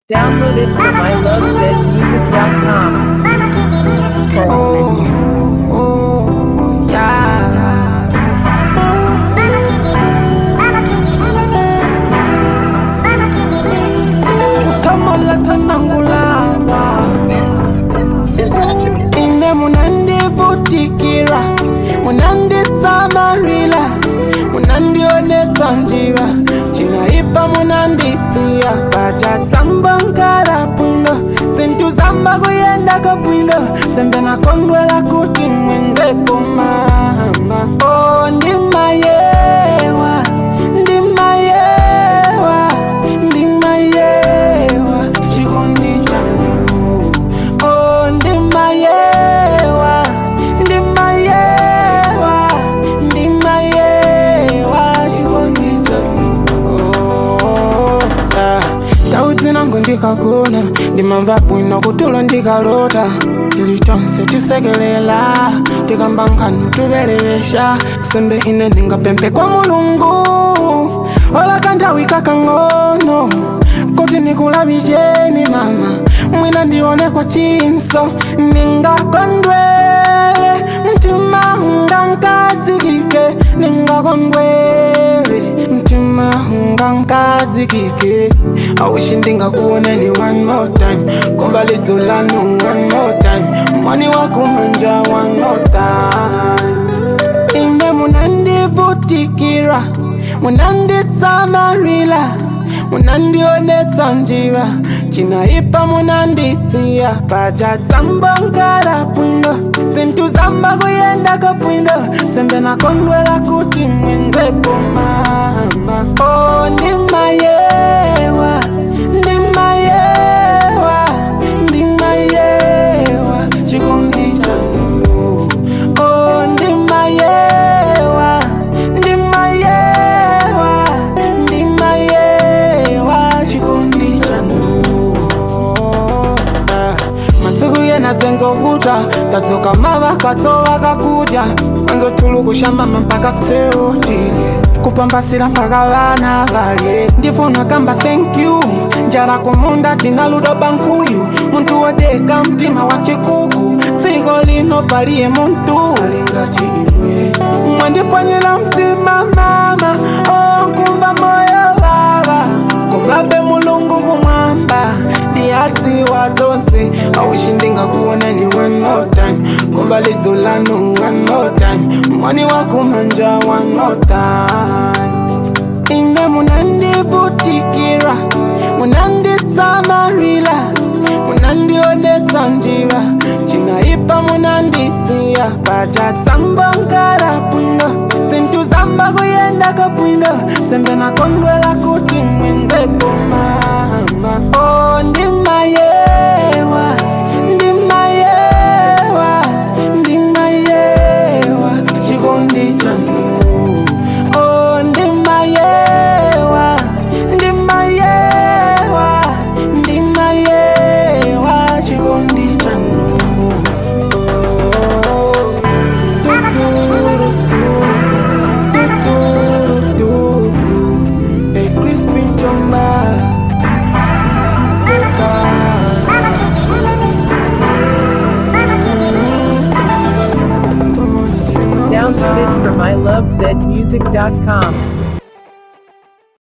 Download it from ilovezmusic.com. Oh, yeah. Kutamala tanangulana ine munandivutikira munanditsamarila munandionetsa njira cinaipa munanditsiya pacatsamba nkara bwino zinthu zamba kuyendako bwino sembe nakondwela kuti mwenzepo mama oh, ndimayewa ndimayewa ndimayewa chikondi chanu oh, ndimayewa ndimayewa ndimayewa chikondi chanu oh, ah. ndau dzinango ndikagona ndimamva bwino kutulo ndikalota tili tonse tisekelela tikamba nkhanu tuvelevesha sembe ine ndingapemphe kwa mulungu ola kanthawi kakang'ono kuti nikulavicheni mama mwina ndione kwa chinso ningakondwele mtima ungankadzikike ningakondwele mtima ungankadzikike awishi ndingakuoneni one more time kumva lidzo lanu one more time mwani wakumanja one more time ine munandivutikira munanditsamarila munandionetsa njira cinaipa munanditsiya pacatsamba nkara bwino zinthu zamba kuyendako bwino sembe nakondwela kuti mwenzepo mama oh, ndimayewa ndimayewa ndimayewa chikondi chanu oh, ndimayewa ndimayewa ndimayewa chikondi chanu Ah, masiku yena dzenzovuta tadzoka mavakatso vakakudya anzotulukushambama mpaka seutile kupambasira mpaka vana valye ndifuna kamba thank you njala kumunda tina ludo bankuyu muntu wodeka mtima wa chikuku dziko lino paliye muntu alingati imwe mwandipwanyira mtima mama okumva moyo vava kumabe mulungu kumwamba ndiyadziwa zonse awishi ndingakuoneni one more time kumva lidzo lanu one more time mwani wakumanja one more time ine munandivutikira munanditsamarila munandionetsa njira cinaipa munanditsiya pacatsamba